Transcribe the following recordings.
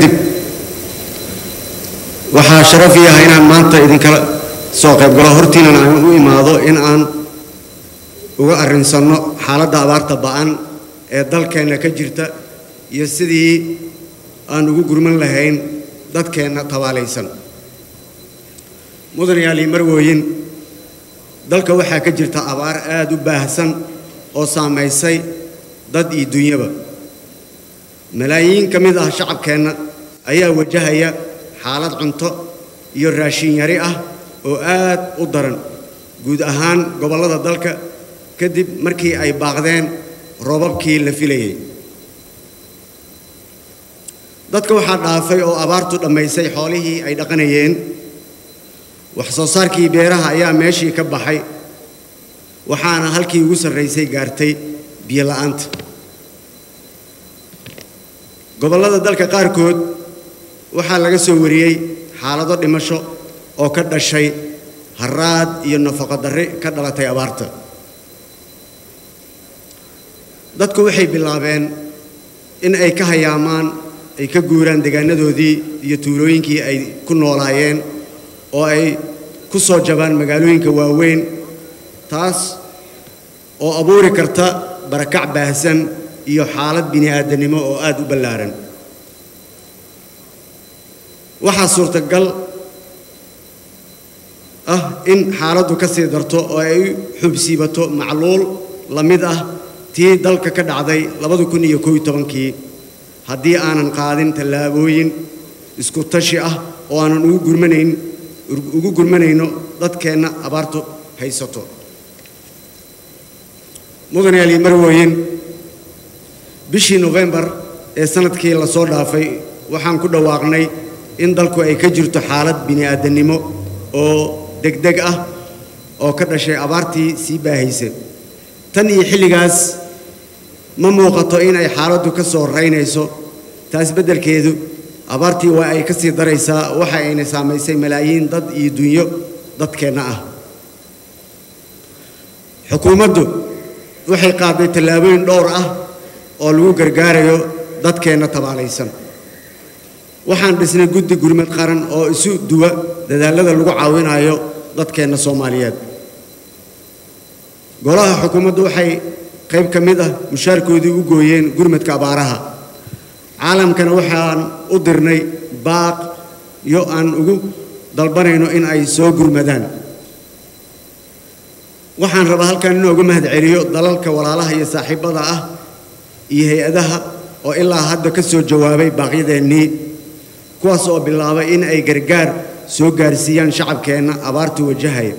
kadib waxaa sharaf ii ah inaan maanta idinkala soo qayb galo hortiinan aan u imaado in aan uga arrinsanno xaaladda abaarta ba'an ee dalkeenna ka jirta iyo sidii aan ugu gurman lahayn dadkeenna tabaalaysan mudanayaal marwooyin dalka waxaa ka jirta abaar aada u baahsan oo saamaysay dad iyo dunyaba malaayiin ka mid ah shacabkeenna ayaa wajahaya xaalad cunto iyo raashin yari ah oo aad u daran guud ahaan gobollada dalka kadib markii ay baaqdeen roobabkii la filayay dadka waxaa dhaafay oo abaartu dhammaysay xoolihii ay dhaqanayeen wax soo saarkii beeraha ayaa meeshii ka baxay waxaana halkii ugu sarraysay gaartay biyo la'aanta gobollada dalka qaarkood waxaa laga soo wariyey xaalado dhimasho oo ka dhashay haraad iyo nafaqo darri ka dhalatay abaarta dadku waxay bilaabeen in ay ka hayaamaan ay ka guuraan deegaanadoodii iyo tuulooyinkii ay ku noolaayeen oo ay ku soo jabaan magaalooyinka waaweyn taas oo abuuri karta barakac baahsan iyo xaalad bini'aadanimo oo aad u ballaaran waxaa suurtagal ah in xaaladdu ka sii darto oo ay xubsiibato macluul la mid ah tii dalka ka dhacday labada kun iyo koob iyo tobankii haddii aanan qaadin tallaabooyin isku tashi ah oo aanan ugu gurmanayn ugu gurmanayno dadkeenna abaartu haysato mudanayaal iyo marwooyin bishii nofembar ee sanadkii la soo dhaafay waxaan ku dhawaaqnay in dalku ay ka jirto xaalad bini'aadanimo oo degdeg ah oo ka dhashay abaartii sii baahaysay tan iyo xilligaas ma muuqato in ay xaaladdu ka soo raynayso taas beddelkeedu abaartii waa ay ka sii daraysaa waxa ayna saamaysay malaayiin dad iyo dunyo dadkeenna ah xukuumaddu waxay qaaday tallaabooyin dhowr ah oo lagu gargaarayo dadkeenna tabaalaysan waxaan dhisnay guddi gurmad qaran oo isu duwa dadaallada lagu caawinayo dadkeenna soomaaliyeed golaha xukuumaddu waxay qayb ka mid ah mushaarkoodii u gooyeen gurmadka abaaraha caalamkana waxaan u dirnay baaq iyo aan ugu dalbanayno in ay soo gurmadaan waxaan rabaa halkan inoogu mahad celiyo dalalka walaalaha iyo saaxiibbada ah iyo hay-adaha oo ilaa hadda ka soo jawaabay baaqyadeennii kuwaas oo bilaabay in ay gargaar soo gaarsiiyaan shacabkeenna abaartu wajahaya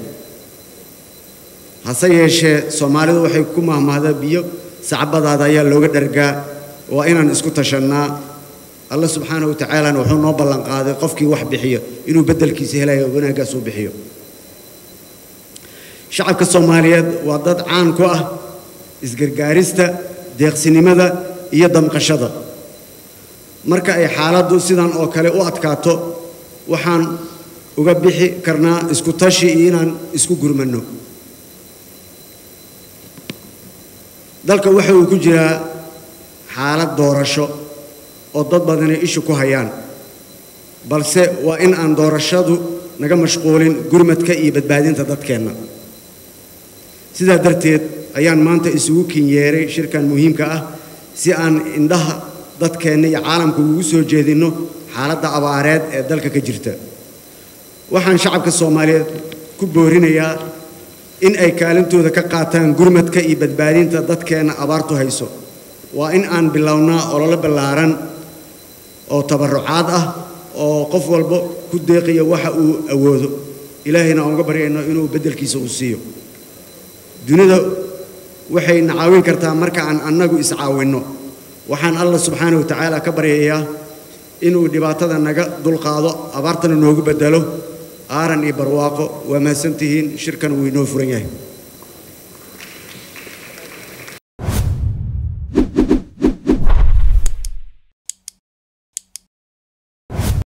hase yeeshee soomaalidu waxay ku mahmahdaa biyo sacbadaada ayaa looga dhargaa waa inaan isku tashannaa alla subxaana wa tacaalana wuxuu noo ballanqaaday qofkii wax bixiyo inuu beddelkiisa helayo wanaaggaas uu bixiyo shacabka soomaaliyeed waa dad caan ku ah isgargaarista deeqsinimada iyo damqashada marka ay xaaladdu sidan oo kale u adkaato waxaan uga bixi karnaa isku tashi iyo inaan isku gurmanno dalka waxa uu ku jiraa xaalad doorasho oo dad badani ishu ku hayaan balse waa in aan doorashadu naga mashquulin gurmadka iyo badbaadinta dadkeenna sidaa darteed ayaan maanta isugu kinyeeray shirkan muhiimka ah si aan indhaha dadkeenna iyo caalamka ugu soo jeedinno xaaladda abaareed ee dalka ka jirta waxaan shacabka soomaaliyeed ku boorinayaa in ay kaalintooda ka qaataan gurmadka iyo badbaadinta dadkeenna abaartu hayso waa in aan bilownaa ololo ballaaran oo tabarrucaad ah oo qof walba ku deeqiyo waxa uu awoodo ilaahayna aan uga baryayno inuu beddelkiisa uu siiyo dunida waxayna caawin kartaa marka aan annagu iscaawinno waxaan allah subxaana wa tacaala ka baryayaa inuu dhibaatada naga dulqaado abaartana noogu beddelo aaran iyo barwaaqo waa mahadsantihiin shirkan wuu inoo furan yahay